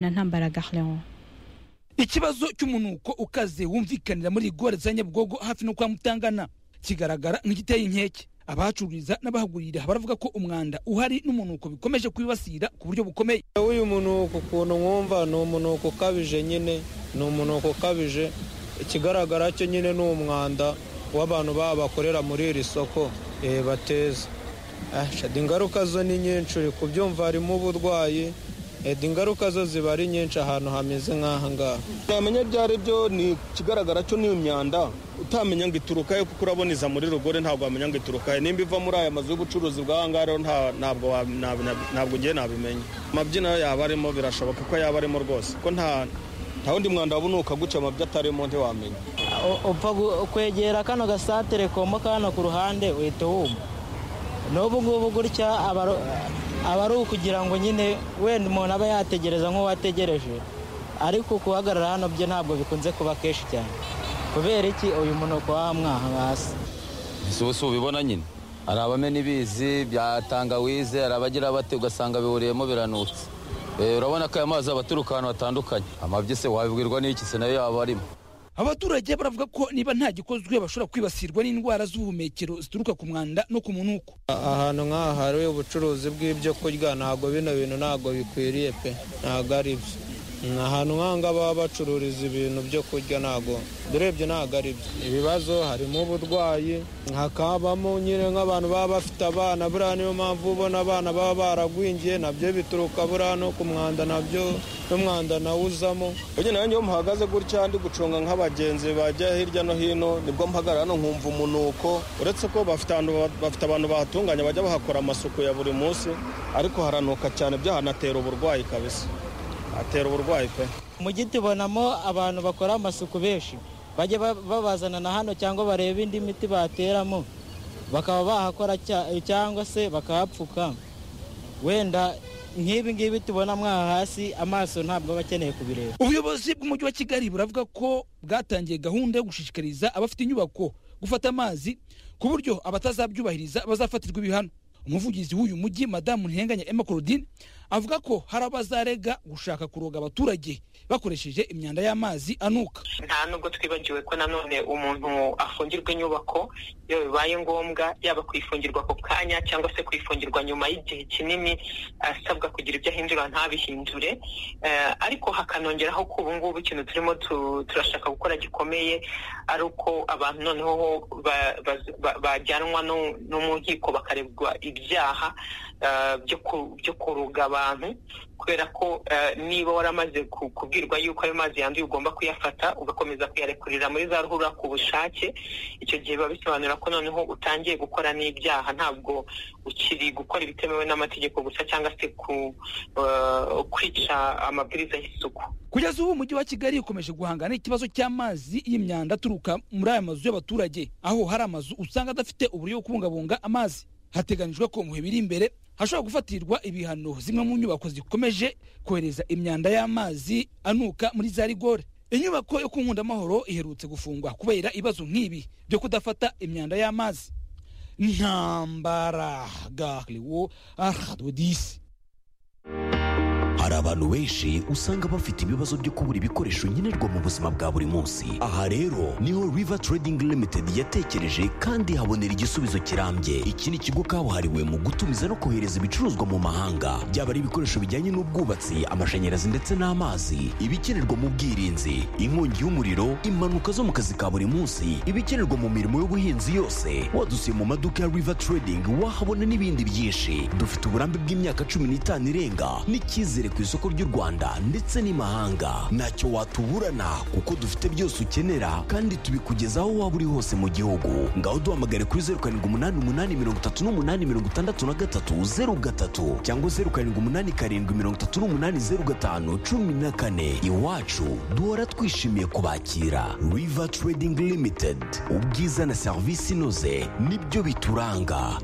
na ntambara Garleon ikibazo cy'umunuko ukaze wumvikanira muri rigore za nyabugogo hafi no kwa mutangana kigaragara nk'igiteye inkeke abahacururiza n'abahagurira baravuga ko umwanda uhari n'umunuko bikomeje kwibasira ku buryo bukomeye uyu munuko ukuntu mwumva ni umunuko ukabije nyine ni umunuko ukabije ikigaragara cyo nyine ni umwanda w'abantu baba bakorera muri iri soko bateza ingaruka zo ni nyinshi uri kubyumva harimo uburwayi ingaruka zo ziba ari nyinshi ahantu hameze nk'aha ngaha ntamenya byari byo ni ikigaragara cyo niyo myanda utamenya ngo ituruka he kuko uraboneza muri rugore ntabwo wamenya ngo ituruka he nimba iva muri aya mazu y'ubucuruzi bw'aha ngaha rero ntabwo ngiye nabimenya amabyino yaba arimo birashoboka ko yaba arimo rwose ko nta wundi mwanda wabunuka guca amabyo atarimo ntiwamenya upfa kwegera kano gasantere kombo kano ku ruhande uhita wumva n'ubu ngubu gutya aba ari ukugira ngo nyine wenda umuntu aba yategereza nk'uwategereje ariko kuhagarara hano byo ntabwo bikunze kuba kenshi cyane kubera iki uyu munuko w'aha mwaha hasi ubu si ubibona nyine hari abamena ibizi bya tangawize hari abagira bate ugasanga bihuriyemo biranutse urabona ko aya mazi aba aturuka ahantu hatandukanye amabyi se wabibwirwa n'iki se nayo yaba arimo abaturage baravuga ko niba nta gikozwe bashobora kwibasirwa n'indwara z'ubuhumekero zituruka ku mwanda no ku munuko ahantu nk'aha hari ubucuruzi bw'ibyo kurya ntabwo bino bintu ntabwo bikwiriye pe ntabwo ari byo ahantu nk'aha ngaha baba bacururiza ibintu byo kurya ntabwo durebye ntabwo ari byo ibibazo harimo uburwayi hakabamo nyine nk'abantu baba bafite abana buriya niyo mpamvu ubona abana baba baragwingiye nabyo bituruka buriya no ku mwanda nabyo n'umwanda nawe uzamo ubu nawe niyo muhagaze gutya ndi gucunga nk'abagenzi bajya hirya no hino nibwo mpagarara hano nkumva umunuko uretse ko bafite abantu bahatunganya bajya bahakora amasuku ya buri munsi ariko haranuka cyane byahanatera uburwayi kabisa hatera uburwayi pe mu giti ubonamo abantu bakora amasuku benshi bajya babazana na hano cyangwa bareba indi miti bateramo bakaba bahakora cyangwa se bakahapfuka wenda nk'ibi ngibi tubona mwaha hasi amaso ntabwo aba akeneye kubireba ubuyobozi bw'umujyi wa kigali buravuga ko bwatangiye gahunda yo gushishikariza abafite inyubako gufata amazi ku buryo abatazabyubahiriza bazafatirwa ibihano umuvugizi w'uyu mujyi madamu ntihenganya emma claudine avuga ko hari abazarega gushaka kuroga abaturage bakoresheje imyanda y'amazi anuka nta nubwo twibagiwe ko nanone umuntu afungirwa inyubako iyo bibaye ngombwa yaba kwifungirwa ako kanya cyangwa se kwifungirwa nyuma y'igihe kinini asabwa kugira ibyo ahindura ntabihindure ariko hakanongeraho ko ubu ngubu ikintu turimo turashaka gukora gikomeye ari uko abantu noneho bajyanwa no mu nkiko bakarebwa ibyaha byo kuruga abantu kubera ko niba waramaze kubwirwa yuko ayo mazi yanduye ugomba kuyafata ugakomeza kuyarekurira muri za ruhurura ku bushake icyo gihe biba bisobanura ko noneho utangiye gukora n'ibyaha ntabwo ukiri gukora ibitemewe n'amategeko gusa cyangwa se kwica amabwiriza y'isuku kugeza ubu umujyi wa kigali ukomeje guhangana n'ikibazo cy'amazi y'imyanda aturuka muri aya mazu y'abaturage aho hari amazu usanga adafite uburyo bwo kubungabunga amazi hateganyijwe ko mu bihe biri imbere hashobora gufatirwa ibihano zimwe mu nyubako zikomeje kohereza imyanda y'amazi anuka muri za rigore inyubako yo ku nkundamahoro iherutse gufungwa kubera ibibazo nk'ibi byo kudafata imyanda y'amazi ntambara gahriwo aradodisi hari abantu benshi usanga bafite ibibazo byo kubura ibikoresho nkenerwa mu buzima bwa buri munsi aha rero niho river trading limited yatekereje kandi habonera igisubizo kirambye iki ni ikigo kabuhariwe mu gutumiza no kohereza ibicuruzwa mu mahanga byaba ari ibikoresho bijyanye n'ubwubatsi amashanyarazi ndetse n'amazi ibikenerwa mu bwirinzi inkongi y'umuriro impanuka zo mu kazi ka buri munsi ibikenerwa mu mirimo y'ubuhinzi yose wadusuye mu maduka ya river trading wahabona n'ibindi byinshi dufite uburambe bw'imyaka cumi n'itanu irenga n'icyizere ku isoko ry'u Rwanda ndetse n'imahanga ntacyo watuburana kuko dufite byose ukenera kandi tubikugezaho waba uri hose mu gihugu ngaho duhamagare kuri zeru karindwi umunani umunani mirongo itatu n'umunani mirongo itandatu na gatatu zeru gatatu cyangwa zeru karindwi umunani karindwi mirongo itatu n'umunani zeru gatanu cumi na kane iwacu duhora twishimiye kubakira river trading limited ubwiza na serivisi inoze nibyo bituranga